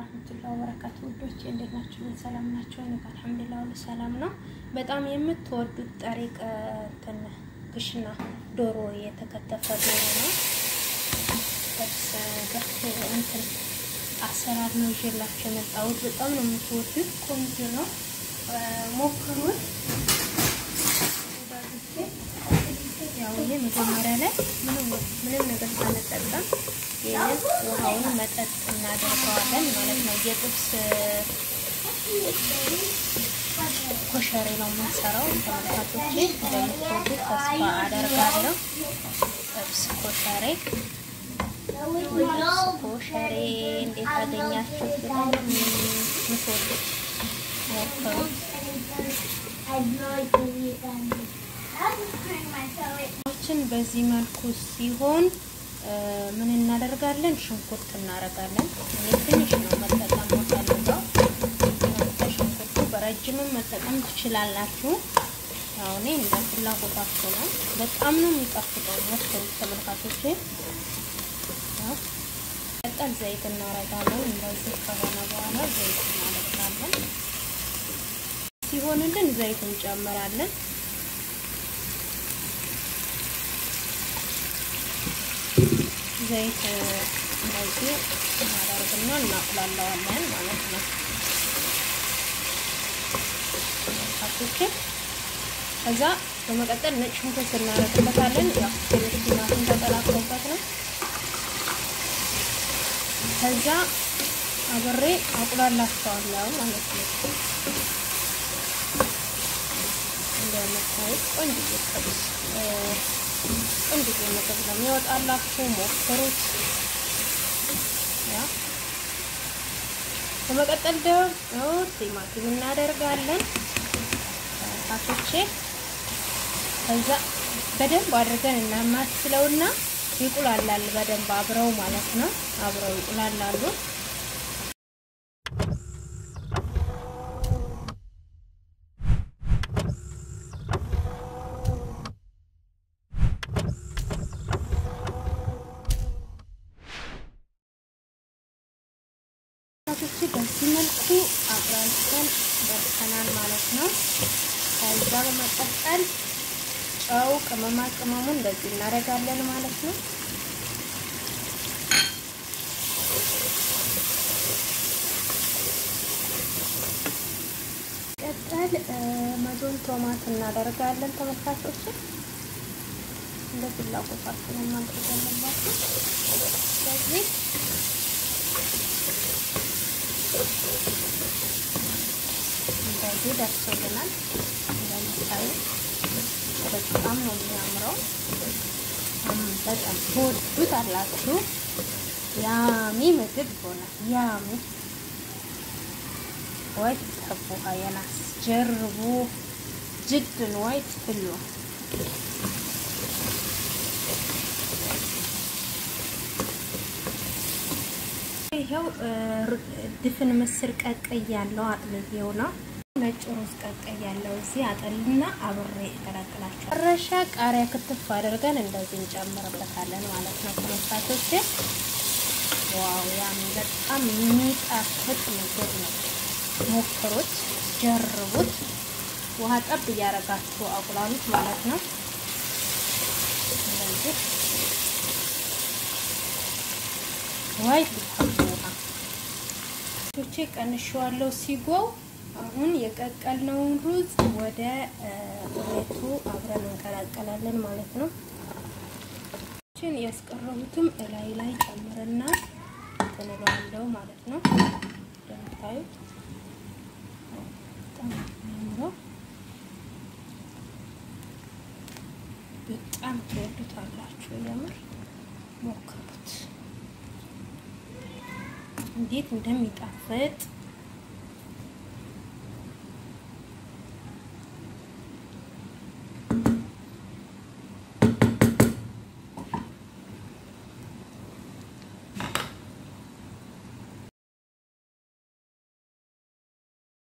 ወራህመቱላሂ ወበረካቱ ውዶች እንዴት ናችሁ? ሰላም ናቸው? እኔ ጋር አልሐምዱሊላህ ሁሉ ሰላም ነው። በጣም የምትወዱት ጠሪቅ እንትን ግሽና ዶሮ የተከተፈ ዶሮ ነው። እንትን አሰራር ነው ይዤላችሁ የመጣሁት። በጣም ነው የምትወዱት፣ ቆንጆ ነው። ሞክሩት። ያው ይሄ መጀመሪያ ላይ ምንም ምንም ነገር ሳንጠቀም ይሄንን ውሃውን መጠጥ እናደርገዋለን ማለት ነው። የጥብስ ኮሸሬ ነው የምንሰራው። ተመልካቾቼ እንደምትወዱት ተስፋ አደርጋለሁ። ጥብስ ኮሸሬ ጥብስ ኮሸሬ እንዴት አገኛችሁት? በጣም የምትወዱት ሞክሩት። ችን በዚህ መልኩ ሲሆን ምን እናደርጋለን? ሽንኩርት እናደርጋለን። እኔ ትንሽ ነው መጠቀም የምፈልገው። ሽንኩርቱ በረጅምም መጠቀም ትችላላችሁ። ያው እኔ እንደ ፍላጎታችሁ ነው። በጣም ነው የሚጣፍጠው። ሞክሩት ተመልካቾቼ። ቀጠል ዘይት እናደርጋለን። እንደዚህ ከሆነ በኋላ ዘይት እናደርጋለን። ሲሆንልን ዘይት እንጨምራለን። ዘይት እንደዚህ እናደርግና እናቁላለዋለን ማለት ነው። ካቶች ከዛ በመቀጠል ነጭ ሽንኩርት እናደርግበታለን። ያው ትንሽ ቲማቲም ተቀላቅሎበት ነው። ከዛ አብሬ አቁላላቸዋለሁ ማለት ነው። እንደምታዩት ቆንጆ ጥብስ ቆንጆ ምግብ ነው የሚወጣላችሁ። ሞክሩት። ያ በመቀጠል ደግሞ ቲማቲም እናደርጋለን ካቶቼ። ከዛ በደንብ አድርገን እናማስለውና ይቁላላል በደንብ አብረው ማለት ነው። አብረው ይቁላላሉ። ቶች በዚህ መልኩ አብራርተን ደርሰናል ማለት ነው። ከዛ በመቀጠል ጨው፣ ቅመማ ቅመሙን እንደዚህ እናደርጋለን ማለት ነው። ቀጠል መዞን ቶማት እናደርጋለን ተመልካቾች፣ እንደ ፍላጎታችሁ ነው ማድረግ ያለባችሁ። ስለዚህ እንደዚህ ደርሶልናል። እንደምታዩ በጣም ነው የሚያምረው። በጣም ትወዱት አላችሁ። ያሚ ምግብ ሆነ ያሚ ወይ ተቡሃ የናስ ጀርቡ ጅድን ወይ ትሉ ይሄው ድፍን ምስር ቀቀይ ያለው አጥልዬው ነው። ነጭ ሩዝ ቀቀይ ያለው እዚህ አጠልና አብሬ እቀላቅላቸው። መረሻ ቃሪያ ክትፍ አድርገን እንደዚህ እንጨምርበታለን ማለት ነው። ተመሳቶች ዋው ያም በጣም የሚጣፍጥ ምግብ ነው። ሞክሩት፣ ጀርቡት። ውሃ ጠብ እያደረጋችሁ አቁላሉት ማለት ነው። እንደዚህ ዋይ ውሃ ቶቼ ቀንሼዋለሁ ሲጎው አሁን የቀቀልነውን ሩዝ ወደ ቁሌቱ አብረን እንቀላቀላለን ማለት ነው። ችን ያስቀረቡትም እላይ ላይ ጨምርና ትንለዋለው ማለት ነው። እንደምታዩት በጣም የሚያምረው በጣም ትወዱታላችሁ። የምር ሞክሩት እንዴት እንደሚጣፍጥ